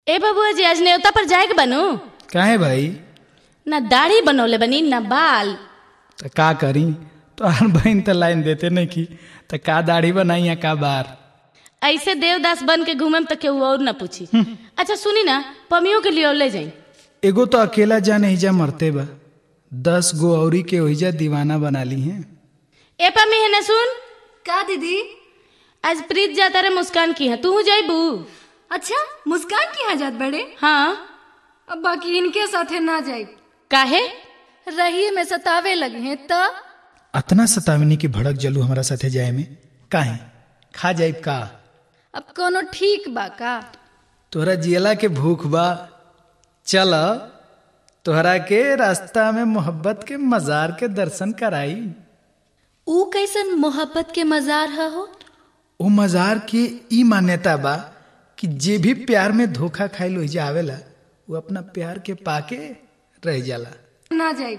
ए बबुआ जी आज न्योता पर जाए के बनू काहे भाई ना दाढ़ी बनौले बनी ना बाल तो का करी तोहार बहन तो लाइन देते नहीं की तो का दाढ़ी बनाई या का बार ऐसे देवदास बन के घूमे तो केहू और ना पूछी अच्छा सुनी ना पमियों के लिए ले जाई एगो तो अकेला जान हिजा मरते बा दस गो औरी के ओहिजा दीवाना बना ली हैं ए पमी है ना सुन का दीदी आज प्रीत जाता रे मुस्कान की है तू जाइबू अच्छा मुस्कान की यहाँ जात बड़े हाँ अब बाकी इनके साथे ना जाए काहे रही में सतावे लगे हैं तो अतना सतावनी की भड़क जलू हमारा साथे जाए में काहे खा जाइब का अब कोनो ठीक बा का तोहरा जियला के भूख बा चल तोहरा के रास्ता में मोहब्बत के मजार के दर्शन कराई ऊ कैसन मोहब्बत के मजार ह हो ओ मजार के ई मान्यता बा कि जे भी प्यार में धोखा खाइल ओहिजा आवेला वो अपना प्यार के पाके रह जाला ना जाए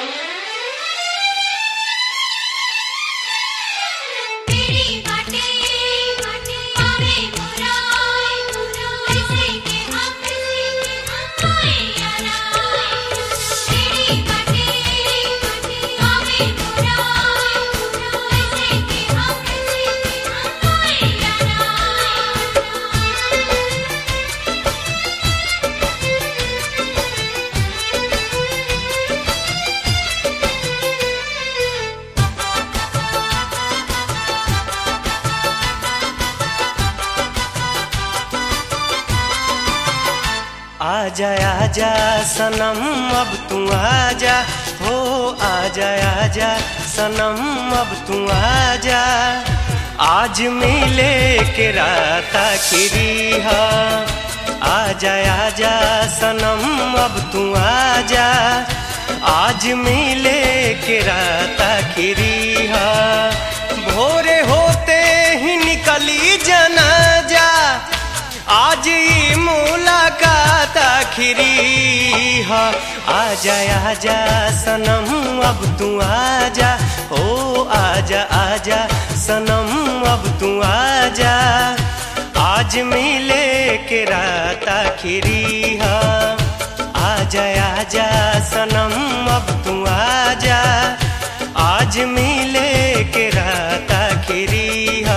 तेरी बातें पावे मुराई ऐसे के हम आए यारा तेरी बातें पावे मुराई ऐसे के हम आए यारा आजा आजा सनम अब तू आजा हो आजा आजा सनम अब तू आजा आज मिले के रात आखिरी हा आजा आजा सनम अब तू आजा आज मिले के रात आखिरी हा भोरे होते ही निकली जनाजा आज ये मुलाकात आखिरी है आजा आजा सनम अब तू आजा ओ आजा आजा सनम अब तू आजा आज मिले के रात आखिरी है आजा आजा सनम अब तू आजा आज मिले के रात आखिरी है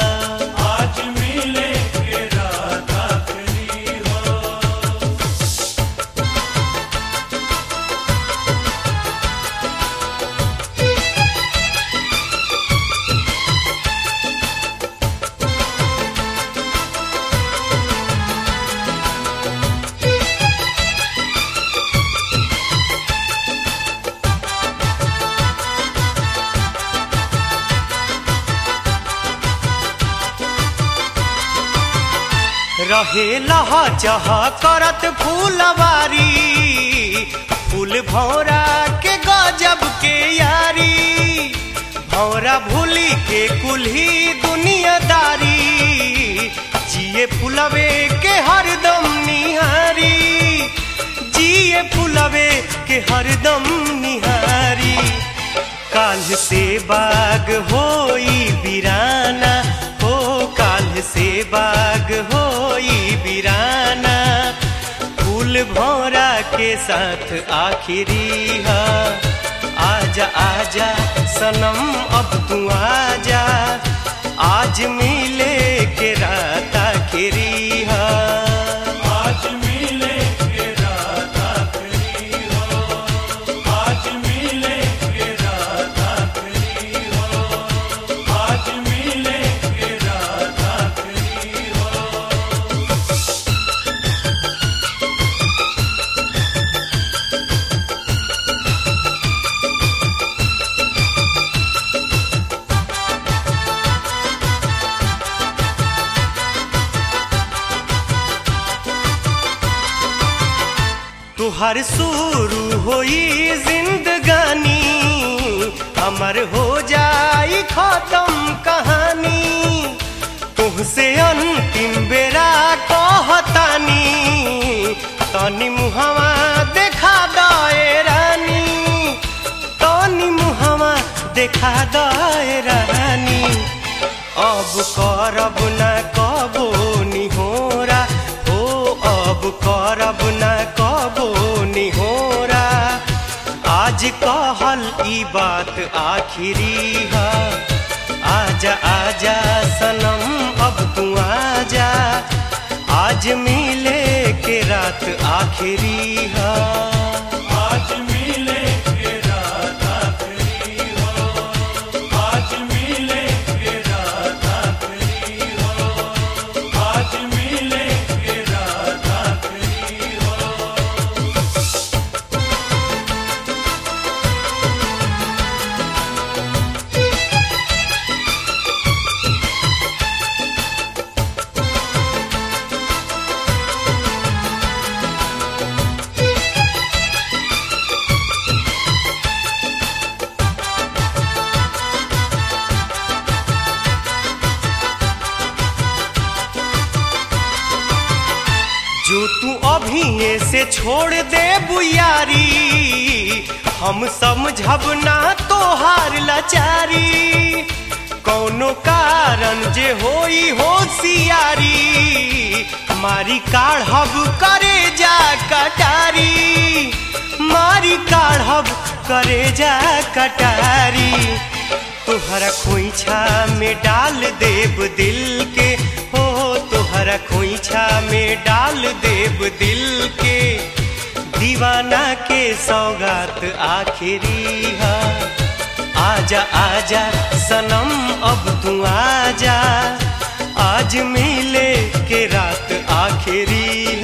रहे लहा चह करत फूलवारी फूल भौरा के गजब के यारी भौरा भूली के कुल्ही दुनियादारी जिए फुलवे के हरदम निहारी जिए फुलवे के हरदम निहारी काल से बाग होई बिराना हो काल से बाग होई बिराना फूल भौरा के साथ आखिरी है आजा आजा सनम अब तू आजा आज मिले के रात आखिरी है आज मिले के रात आखिरी हो आज मिले के रात आखिरी हो आज मिले के रात आखिरी हो तुहर शुरू होई जिंदगानी हमर हो जाई खत्म कहानी तुहसे अंतिम बेरा कहतानी तनी मुहवा देखा दए रानी तनी मुहवा देखा दए रानी अब करब न कबो निहोरा हो अब अब करब न कबो निहोरा आज कहल ई बात आखिरी है आजा आजा सनम अब तू आजा आज मिले के रात आखिरी है आज मिले के रात आखिरी हो आज मिले के रात आखिरी हो आज मिले के रात आखिरी हो जो तू अभी से छोड़ दे बुयारी हम समझब ना तोहार लाचारी कौनो कारण जे होई होशियारी मारी काढ़ब करे जा कटारी मारी काढ़ब करे जा कटारी तोहरा खोइछा में डाल देब दिल के हो तोहरा खोइछा में डाल देब दिल के दीवाना के सौगात आखिरी है आजा आजा सनम अब तू आजा आज मिले के रात आखिरी